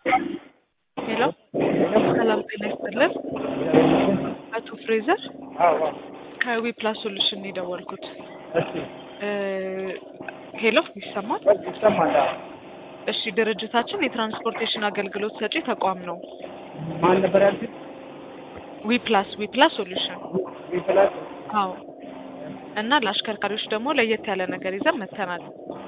ሄሎ ሰላም ጤና ይስጥልን። አቶ ፍሬዘር አዎ ከዊ ፕላስ ሶሉሽን ነው የደወልኩት። እሺ እ ሄሎ ይሰማል? ይሰማል። አዎ። እሺ ድርጅታችን የትራንስፖርቴሽን አገልግሎት ሰጪ ተቋም ነው። ማን ነበር ያልኩት? ዊ ፕላስ ዊ ፕላስ ሶሉሽን ዊፕላስ አዎ። እና ለአሽከርካሪዎች ደግሞ ለየት ያለ ነገር ይዘን መተናል።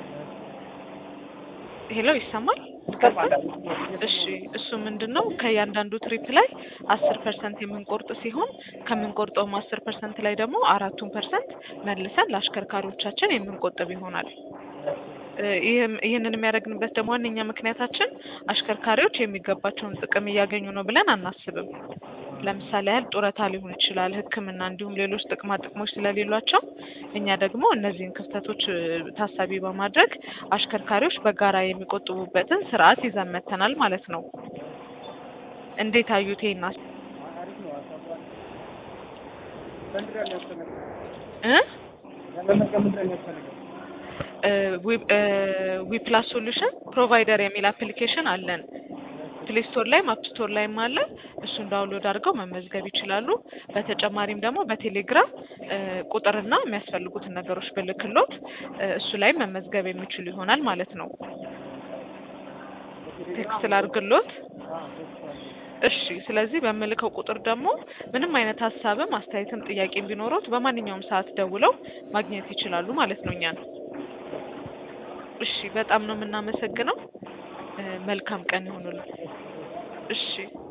ሄሎ ይሰማል? ይሰማል። እሺ እሱ ምንድን ነው ከእያንዳንዱ ትሪፕ ላይ አስር ፐርሰንት የምንቆርጥ ሲሆን ከምንቆርጠውም አስር ፐርሰንት ላይ ደግሞ አራቱን ፐርሰንት መልሰን ለአሽከርካሪዎቻችን የምንቆጥብ ይሆናል። እ ይህም ይህንን የሚያደርግንበት ደግሞ ዋነኛ ምክንያታችን አሽከርካሪዎች የሚገባቸውን ጥቅም እያገኙ ነው ብለን አናስብም። ለምሳሌ ያህል ጡረታ ሊሆን ይችላል፣ ሕክምና እንዲሁም ሌሎች ጥቅማ ጥቅሞች ስለሌሏቸው እኛ ደግሞ እነዚህን ክፍተቶች እ ታሳቢ በማድረግ አሽከርካሪዎች በጋራ የሚቆጥቡበትን ስርዓት ይዘን መጥተናል ማለት ነው። እንዴት አዩት ይሄን ሀሳብ? እ ዊ ፕላስ ሶሉሽን ፕሮቫይደር የሚል አፕሊኬሽን አለን። ፕሌይ ስቶር ላይም አፕ ስቶር ላይም አለ። እሱን ዳውንሎድ አድርገው መመዝገብ ይችላሉ። በተጨማሪም ደግሞ በቴሌግራም እ ቁጥርና የሚያስፈልጉትን ነገሮች ብልክሎት እ እሱ ላይም መመዝገብ የሚችሉ ይሆናል ማለት ነው። ቴክስት ላድርግሎት። እሺ ስለዚህ በምልከው ቁጥር ደግሞ ምንም አይነት ሀሳብም አስተያየትም ጥያቄም ቢኖሩት በማንኛውም ሰዓት ደውለው ማግኘት ይችላሉ ማለት ነው እኛን። እሺ በጣም ነው የምናመሰግነው። እ መልካም ቀን ይሁኑልን። እሺ